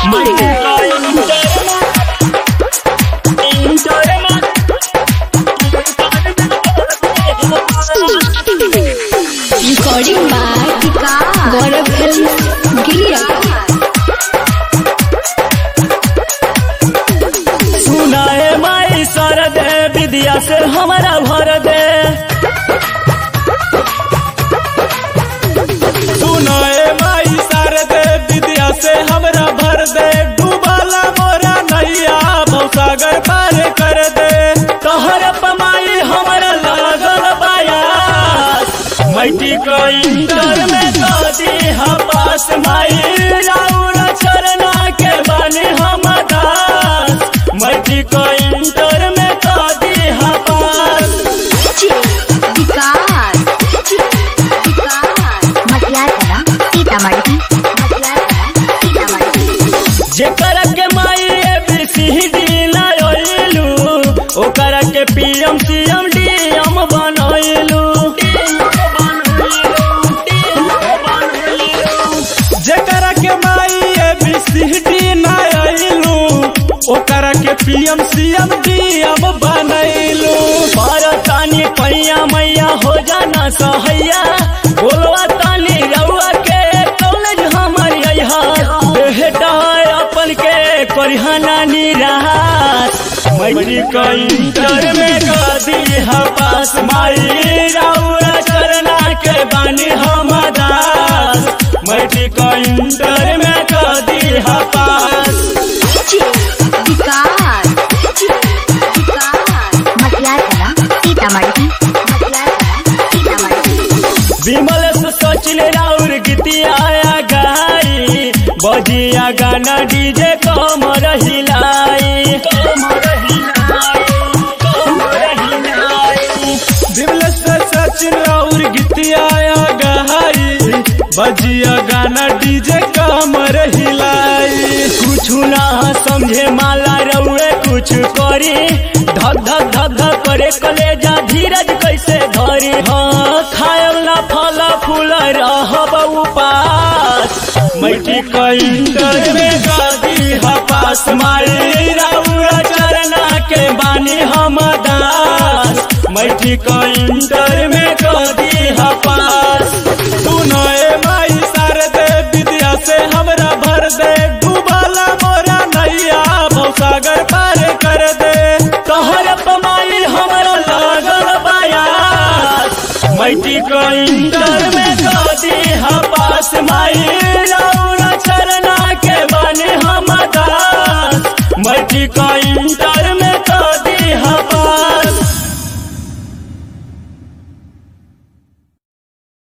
Recording by Gaurav Film Giria. सुनाए my sir दे विद्या से हमारा भर दे सुनाए माई शारदे विद्या से हमरा भर दे डूबाला मोरा नैया भवसागर पार कर दे तोहर पमाई हमारा लागल बायास मैटी को इंटर में दादी हा पास माई राउर चरना के बने हम दास मैटी को इंटर में दादी हा पास विकास विकास मटियाला सीतामढ़ी मटियाला सीतामढ़ी जेकर के माई एबीसीडी लायलू ओकर के पीएम सीएम डीएम बनैलू जेकरा के माई एबीसीडी ना आइलू ओकरा के पीएम सीएम डीएम बनैलू तानी पैया मैया हो जाना सहैया बोलवा तानी रउआ के कॉलेज हमर अइहा बेटा अपन के करिहाना निराश मैट्रिक इंटर में गदी हा पास माई रउआ चरना के बानी हम दास मैट्रिक इंटर में गदी हा पास विकास विकास मटियाला सीतामढ़ी मटियाला सीतामढ़ी विमल से सचिन राउर गीतिया गाई बजिया गाना डीजे कमर हिलाई दिवल से सचिन और गीतिया गहाई बजिया गाना डीजे कमर हिलाई कुछ ना समझे माला रउए कुछ करी धक धक धक धक करे कलेजा धीरज कैसे धरी हाँ खायल ना फल फूल रहब उपास मैठी इंटर में गादी हपास मारी रउआ चरना के बानी हम दास मैठी इंटर में गादी हपास सुनाए माई शारदे विद्या से हमरा भर दे डूबाला मोरा नैया भवसागर पार कर दे तोहर पमाई हमरा लागल बायास मैटी को इंटर में गादी हपास माई रउरा चरना के बने हम दास मैटी को इंटर